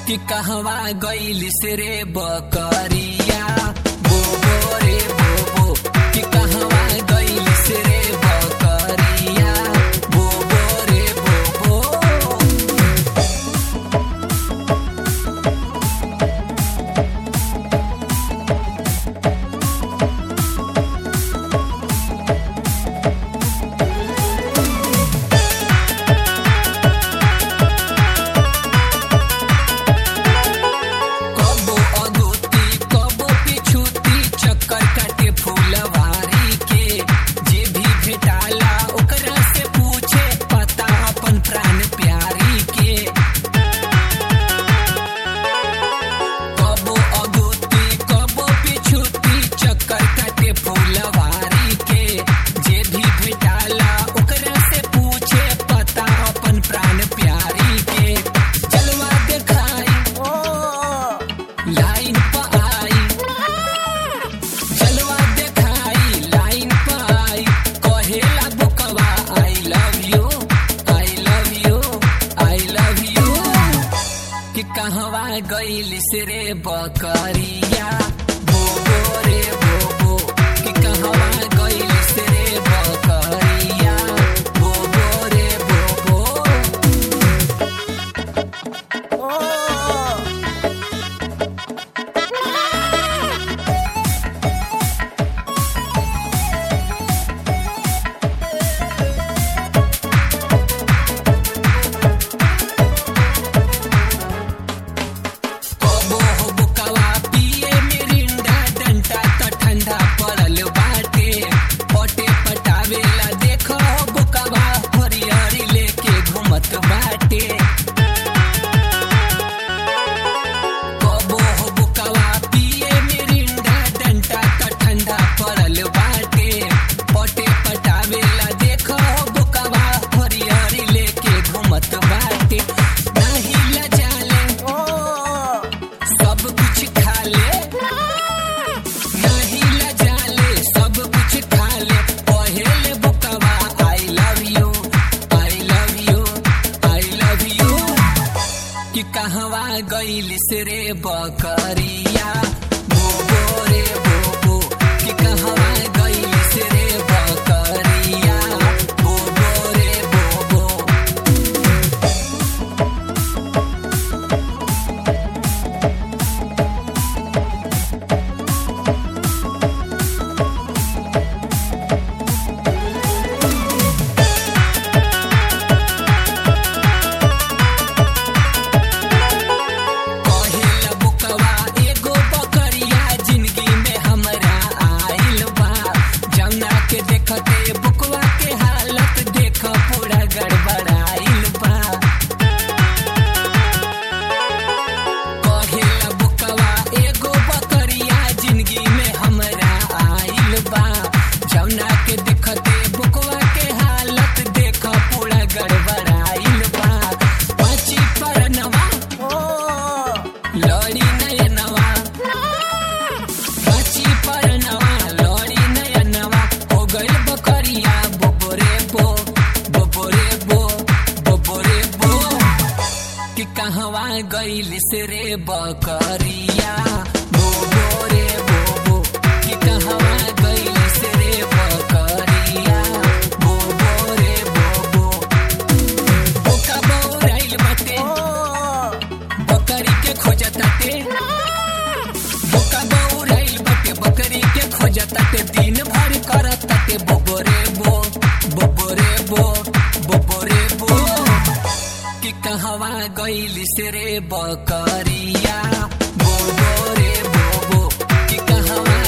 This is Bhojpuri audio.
कि कहवा गइलिस रे बकरिया बोबो रे बोबो कि कहवा गइलिस रे बकरिया बोबो रे बोबो कबो अगोती कबो पिछुती चक्कर काटे फूलवारी के जे भी भेटाला ओकरा से पूछे पता अपन प्राण प्यारी के कबो अगोती कबो पिछुती चक्कर काटे फूलवारी के जे भी भेटाला ओकरा से पूछे पता अपन प्राण प्यारी के चलवा देखाई लाइन पर आई चलवा देखाई लाइन पर आई कहेला बुकवा I love you I love you I love you कि कहवा गइलिस रे बकरिया बोबो रे बोबो कि कहवा गइलिस रे बकरिया बोबो रे बोबो कबो हो बुकवा पिए मिरिंडा डंटा त ठंडा पड़ल बाटे पटे पटावेला देखो हो बुकवा हरियरी लेके घूमत बाटे कबो हो बुकवा पिए मिरिंडा डंटा त ठंडा पड़ल बाटे पटे पटावेला देखो हो बुकवा हरियरी लेके घूमत बाटे नाही लजाले सब कुछ खा ले नहीं लजाले सब कुछ खा ले पहले बुकवा I love you I love you I love you कि कहवा गइलिस रे बकरिया बोबो रे बोबो कि कहवा गइलिस रे बकरिया बोबो रे बोबो कहेला बुकवा एगो बकरिया जिंदगी में हमरा आइल बा जमुना के देखते बुकवा के हालत देख पूरा गड़बड़ाइल बा कहेला बुकवा एगो बकरिया जिंदगी में हमरा आइल बा जमुना के देखते बुकवा के हालत देख पूरा गड़बड़ाइल बा पाची परनवा लड़ी नयनवा पाची परनवा लड़ी नयनवा हो गइल बकरिया बोबोरे बो बोबोरे बो बोबोरे बो कि कहवा गइलिस रे बकरिया बोबोरे बोबो कि कहवा गइलिस रे बकरिया बोबोरे बोबो बोका बौराइल बाटे बकरी के खोजताटे बोका बौराइल बाटे बकरी के खोजताटे दिन भर करताटे बोबोरे बो बोबोरे बो बोबोरे बो कि कहवा गइलिस रे बकरिया बोबो रे बोबो कि कहवा